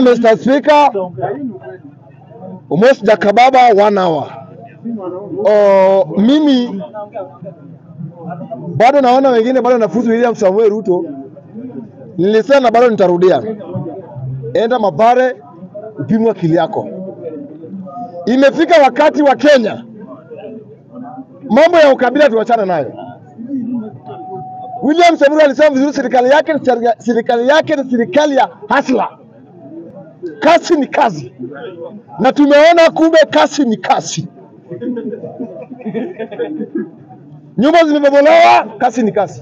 Mr. Speaker, almost Jakababa one hour. Oh, mimi bado naona wengine bado nafuzu William Samuel Ruto. Nilisema na bado nitarudia, enda Mathare upimwe akili yako. Imefika wakati wa Kenya, mambo ya ukabila tuachane nayo. William Samoei alisema vizuri, serikali yake ni serika- serikali yake ni serikali ya hasla. Kazi ni kazi, na tumeona kumbe kazi ni kazi. Nyumba zimebomolewa, kazi ni kazi.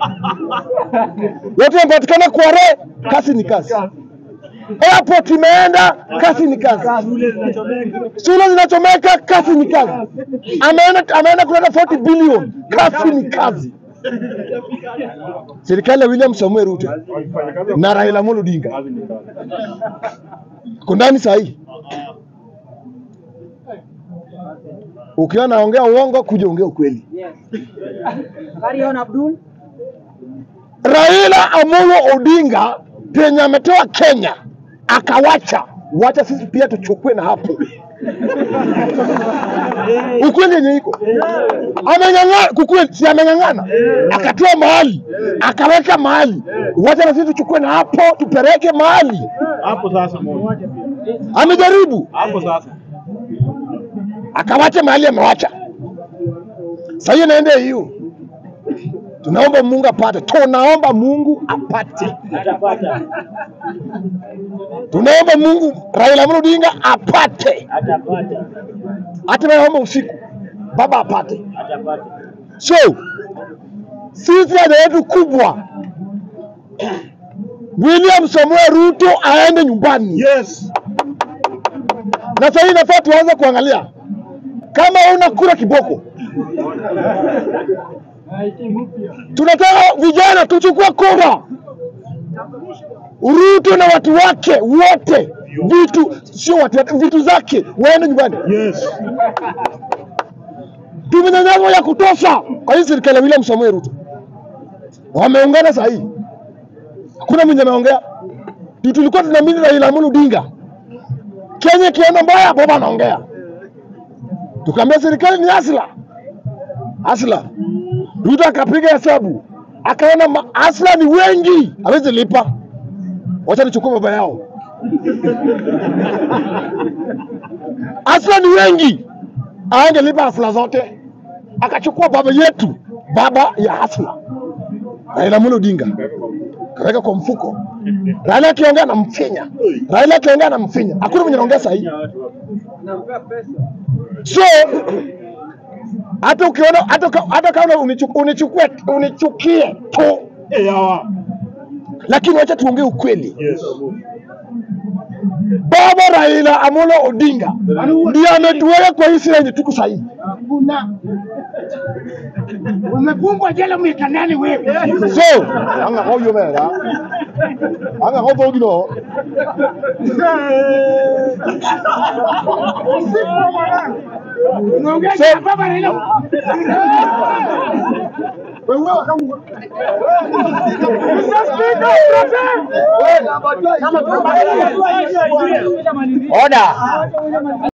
Watu wamepatikana Kware, kazi ni kazi. Airport imeenda, kazi ni kazi. Shule zinachomeka, kazi ni kazi. Ameenda ameenda kuleta 40 bilioni, kazi ni kazi. Serikali ya William Samuel Ruto na Raila Amolo Odinga ko ndani saa hii. Ukiwa naongea uongo, kuja ongea ukweli. Carry on, Abdul. Raila Amolo Odinga penye ametoa Kenya akawacha, wacha sisi pia tuchukue na hapo ukweli yenye iko amenyang'ana, kukweli si amenyang'ana, akatoa mahali akaweka mahali, wacha na sisi tuchukue na hapo tupeleke mahali. Hapo sasa moja. Amejaribu Hapo sasa. akawacha mahali amewacha. Sasa hiyo naenda hiyo, tunaomba Mungu apate, tunaomba Mungu apate, Atapata. tunaomba Mungu Raila Amolo Odinga apate, Atapata. hata naomba usiku baba apate. Atapata. So sisi haja yetu kubwa, William Samuel Ruto aende nyumbani, Yes. na sasa hii nafaa tuanze kuangalia kama una kura kiboko. Tunataka vijana tuchukue kura, Ruto na watu wake wote, vitu sio watu wake, vitu zake waende nyumbani. Yes. tumenyanyazwa ya kutosha kwa hii serikali ya William Samuel Ruto. Wameungana saa hii, hakuna mwenye ameongea. Ndio tulikuwa tunaamini Raila Amolo Odinga, Kenya ikienda mbaya, baba anaongea. Tukaambia serikali ni asla asla. Ruto akapiga hesabu akaona ma- asla ni wengi, hawezi lipa, wacha nichukue baba yao. Asla ni wengi, angelipa hasla zote, akachukua baba yetu, baba ya hasla Raila Amolo Odinga kaweka kwa mfuko. Raila akiongea na mfinya, Raila akiongea na mfinya, hakuna mwenye anaongea sahihi. So hata ukiona hata ka- hata kama unichu- unichukue unichukie tu, Eh, hawa. lakini wacha tuongee ukweli. Yes. Baba Raila Amolo Odinga ndiye ametuweka kwa hii sira yenye tuko sahihi. Hakuna. Umefungwa jela miaka nane wewe. So anga ho yo mera, anga ho bogi no. Unaongea So- na baba Raila. Order.